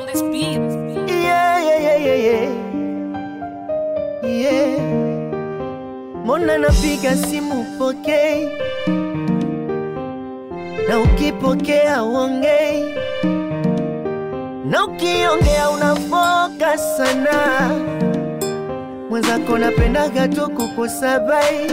this beat. Yeah, yeah, yeah, yeah, yeah. Yeah. Mbona napiga simu pokei, na ukipokea uongei, na ukiongea unafoka sana. Mwenzako napendaga tu kukusabai,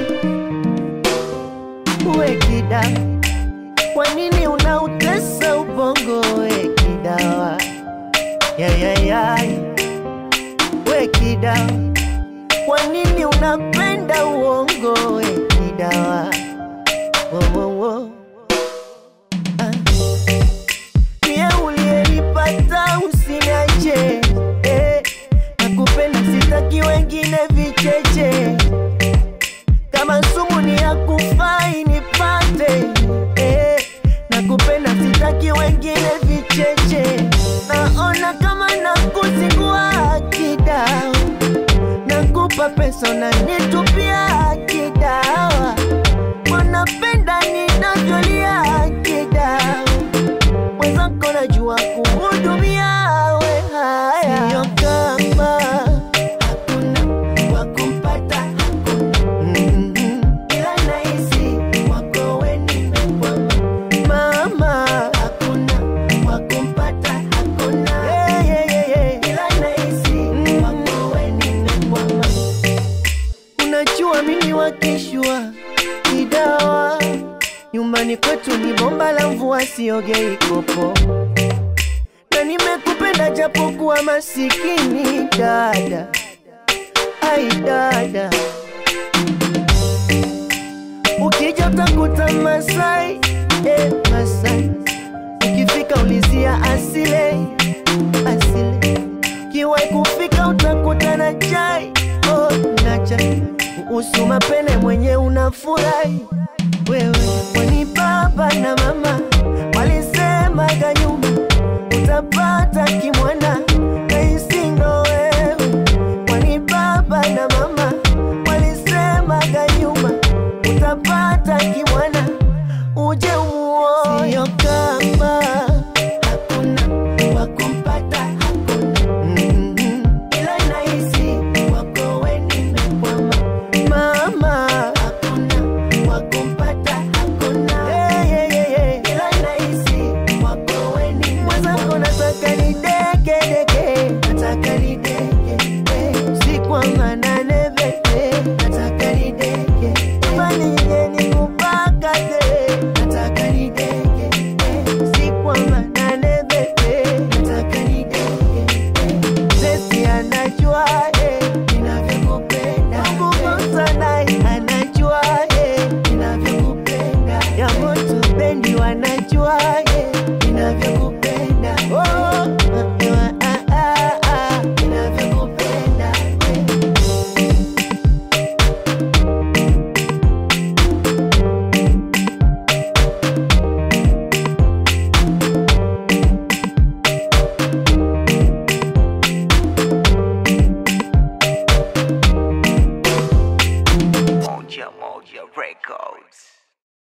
uwe kida, kwa nini unautesa ubongo? We kidawa yayayay we kidawa, kwa nini unapenda uongo? We kidawa wo, wo, wo. Ah. Pia uliyenipata usiniache eh. Nakupenda sitaki wengine vicheche, kama sumu ni ya kufai nipate eh. Nakupenda sitaki wengine vicheche, naona kama nakuzingua kidao, nakupa pesa unanitupia kidawa, wanapenda ninavyolia kidao mwenzako najua kuhudumia we haya, sio kama hakuna wa kumpata hakuna, ila nahisi wako we nimekwama, mama hakuna wa kumpata hakuna, yeah, yeah, yeah, yeah. ila nahisi wako we nimekwama, unajua mimi wakishwa kidawa nyumbani kwetu ni bomba la mvua, siogei kopo, na nimekupenda japokuwa masikini dada, ai dada, ukija utakuta Masai eh, Masai, ukifika ulizia asile asile, kiwai kufika utakuta na chai oh, na chai kuhusu mapene mwenye unafurahi wewe kwani baba na mama walisemaga nyuma utapata kimwana kaisi ndo wewe kwani baba na mama walisemaga nyuma utapata